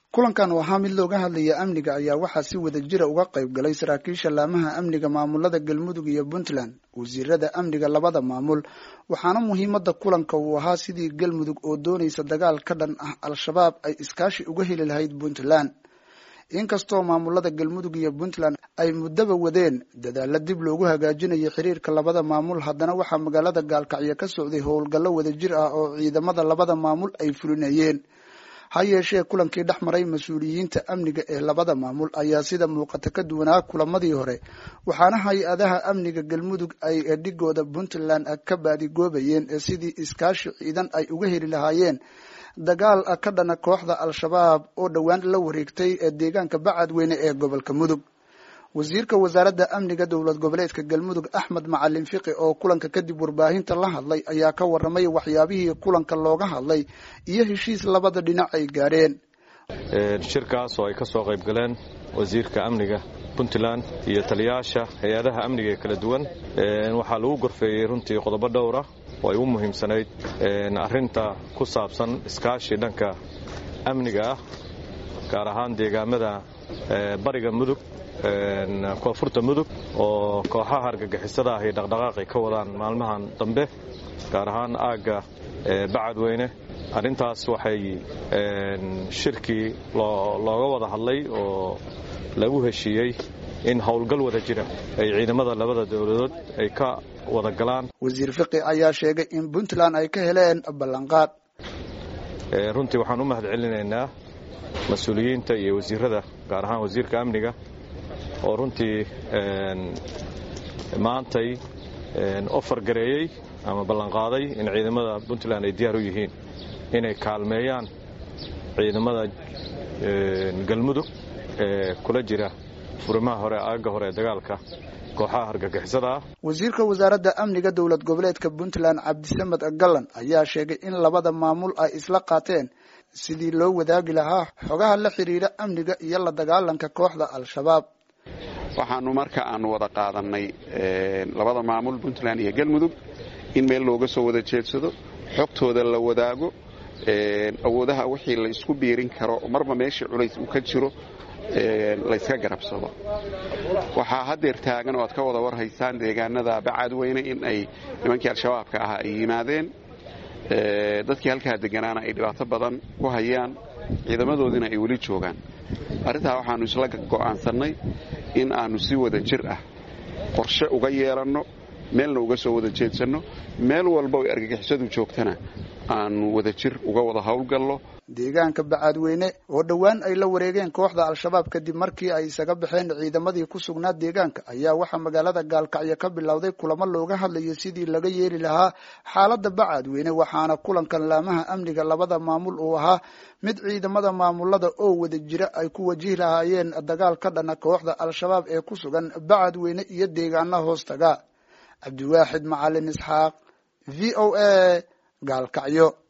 kulankan oo ahaa mid looga hadlaya amniga ayaa waxaa si wada jira uga qayb galay saraakiisha laamaha amniga maamulada galmudug iyo puntland wasiirada amniga labada maamul waxaana muhiimada kulanka uu ahaa sidii galmudug oo doonaysa dagaal ka dhan ah al-shabaab ay iskaashi uga heli lahayd puntland inkastoo maamulada galmudug iyo puntland ay muddaba wadeen dadaalo dib loogu hagaajinayo xiriirka labada maamul haddana waxaa magaalada gaalkacyo ka socday howlgallo wadajir ah oo ciidamada labada maamul ay fulinayeen ha yeeshee kulankii dhex maray mas-uuliyiinta amniga ee labada maamul ayaa sida muuqata ka duwanaa kulamadii hore waxaana hay-adaha amniga galmudug ay dhigooda puntland ka baadigoobayeen sidii iskaashi ciidan ay uga heli lahaayeen dagaal ka dhana kooxda al-shabaab oo dhowaan la wareegtay deegaanka bacadweyne ee gobolka mudug wasiirka wasaaradda amniga dowlad goboleedka galmudug axmed macalin fiqi oo kulanka kadib warbaahinta la hadlay ayaa ka waramay waxyaabihii kulanka looga hadlay iyo heshiis labada dhinac ay gaadheen shirkaas oo ay ka soo qayb galeen wasiirka amniga puntland iyo taliyaasha hay-adaha amniga ee kala duwan waxaa lagu gorfeeyey runtii qodobo dhowra oo ay u muhiimsanayd arrinta ku saabsan iskaashi dhanka amniga ah gaar ahaan deegaamada bariga mudug koonfurta mudug oo kooxaha argagixisada ah iyo dhaqdhaqaaqay ka wadaan maalmahan dambe gaar ahaan aagga bacadweyne arrintaas waxay shirkii looga wada hadlay oo lagu heshiiyey in howlgal wada jira ay ciidamada labada dowladood ay ka wada galaan wasiir fiqi ayaa sheegay in puntland ay ka heleen ballanqaad runtii waxaan u mahad celinaynaa mas-uuliyiinta iyo wasiirada gaar ahaan wasiirka amniga oo runtii maantay ofar gareeyey ama ballanqaaday in ciidamada puntland ay diyaar u yihiin inay kaalmeeyaan ciidamada galmudug ee kula jira furimaha hore aagga hore ee dagaalka kooxaha argagixisada ah wasiirka wasaaradda amniga dowlad goboleedka puntland cabdisamed gallan ayaa sheegay in labada maamul ay isla qaateen sidii loo wadaagi lahaa xogaha la xidhiidha amniga iyo la dagaalanka kooxda al-shabaab waxaanu marka aanu wada qaadanay labada maamul puntland iyo galmudug in meel looga soo wada jeedsado xogtooda la wadaago awoodaha wixii la isku biirin karo marba meeshii culays uu ka jiro layska garabsado waxaa haddeer taagan oo aad ka wada warhaysaan deegaanada bacadweyne in ay nimankii al-shabaabka ahaa ay yimaadeen dadkii halkaa deganaana ay dhibaato badan ku hayaan ciidamadoodiina ay weli joogaan arrintaa waxaannu isla go'aansannay in aannu si wada jir ah qorshe uga yeelanno meelna uga soo wada jeedsanno meel walba oy argagixisadu joogtana aannu wada jir uga wada howlgallo deegaanka bacadweyne oo dhowaan ay la wareegeen kooxda al-shabaab kadib markii ay isaga baxeen ciidamadii ku sugnaa deegaanka ayaa waxaa magaalada gaalkacyo ka bilowday kulamo looga hadlayo sidii laga yeeli lahaa xaaladda bacadweyne waxaana kulankan laamaha amniga labada maamul uu ahaa mid ciidamada maamulada oo wada jira ay ku wajihi lahaayeen dagaal ka dhana kooxda al-shabaab ee ku sugan bacadweyne iyo deegaana hoostaga cabdiwaaxid macalin isxaaq v o a gaalkacyo